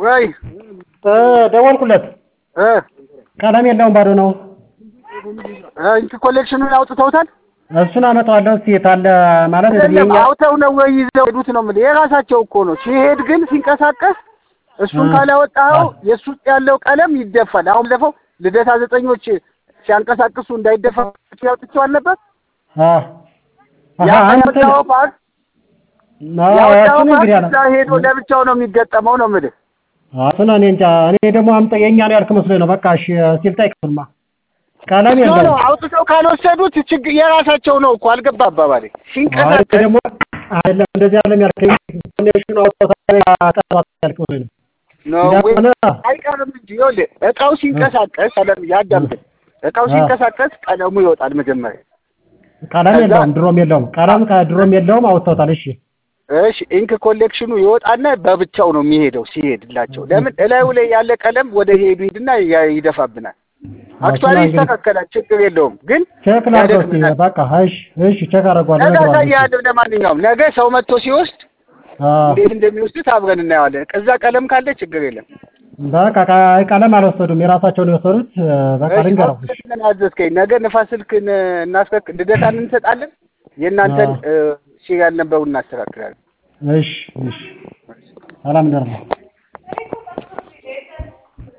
ወይ ደወልኩለት። እ ቀለም የለውም ባዶ ነው። እንትን ኮሌክሽኑን አውጥተውታል። እሱን አመጣዋለሁ እስኪ የታለ ማለት አይደለም የኛ አውጥተው ነው ወይ ይዘው ሄዱት ነው የምልህ። የራሳቸው እኮ ነው። ሲሄድ ግን ሲንቀሳቀስ እሱን እ ካላወጣኸው የእሱ ውስጥ ያለው ቀለም ይደፋል። አሁን ለፈው ልደታ ዘጠኞች ሲያንቀሳቅሱ እንዳይደፋ ያውጥቸው አልነበር? አ ያ አሃ አንተ ያወጣኸው ፓርት አዎ ያወጣኸው እሱን ፓርት እንግዲህ አለ እዛ ሄዶ ለብቻው ነው የሚገጠመው ነው የምልህ። እሱን እኔ እንጃ እኔ ደግሞ አምጣ የኛ ነው ያልክ መስሎኝ ነው። በቃ እሺ ሲል ጠይቅማ ቀለም ኖ ኖ የለውም። አውጥተው ካልወሰዱት ችግር የራሳቸው ነው እኮ አልገባ አባባሌ አይ ሲንቀሳቀስ ደግሞ አይደለም እንደዚህ ያለም ያልከኝ ኮኔክሽኑ አውጥተው ያቀርባት ያልክ መስሎኝ ነው። ነው ወይ እንደሆነ አይቀርም እንጂ ይኸውልህ እቃው ሲንቀሳቀስ አለም ያዳምጥ እቃው አ ሲንቀሳቀስ ቀለሙ ይወጣል መጀመሪያ ቀለም ከዛ የለውም ድሮም የለውም ቀለም ከድሮም የለውም አውጥተውታል። እሺ እሺ ኢንክ ኮሌክሽኑ ይወጣና በብቻው ነው የሚሄደው ሲሄድላቸው ለምን እላዩ ላይ ያለ ቀለም ወደ ሄዱ ሂድና ያ- ይደፋብናል አክቹዋሊ እሱን እንግዲህ ይስተካከላል ችግር የለውም ግን ቼክ ላድርገው እስኪ ያደክመናል በቃ እሺ እሺ ቼክ አደርገዋለሁ ነገ እነግረዋለሁ። እሺ አሳይሃለሁ ለማንኛውም ነገ ሰው መጥቶ ሲወስድ አ እንዴት እንደሚወስዱት አብረን እናየዋለን እዛ ቀለም ካለ ችግር የለም በቃ ቃ- ቀለም አልወሰዱም የራሳቸውን የወሰዱት እ፣ በቃ እሺ ልንገረው። እሺ አሁን አዘዝከኝ ነገ ንፋስ ስልክን እናስከክ ልደታን እንሰጣለን የእናንተን አ ሲሪያል ነበሩ እናስተካክላለን እሺ እሺ ሰላም ደርነው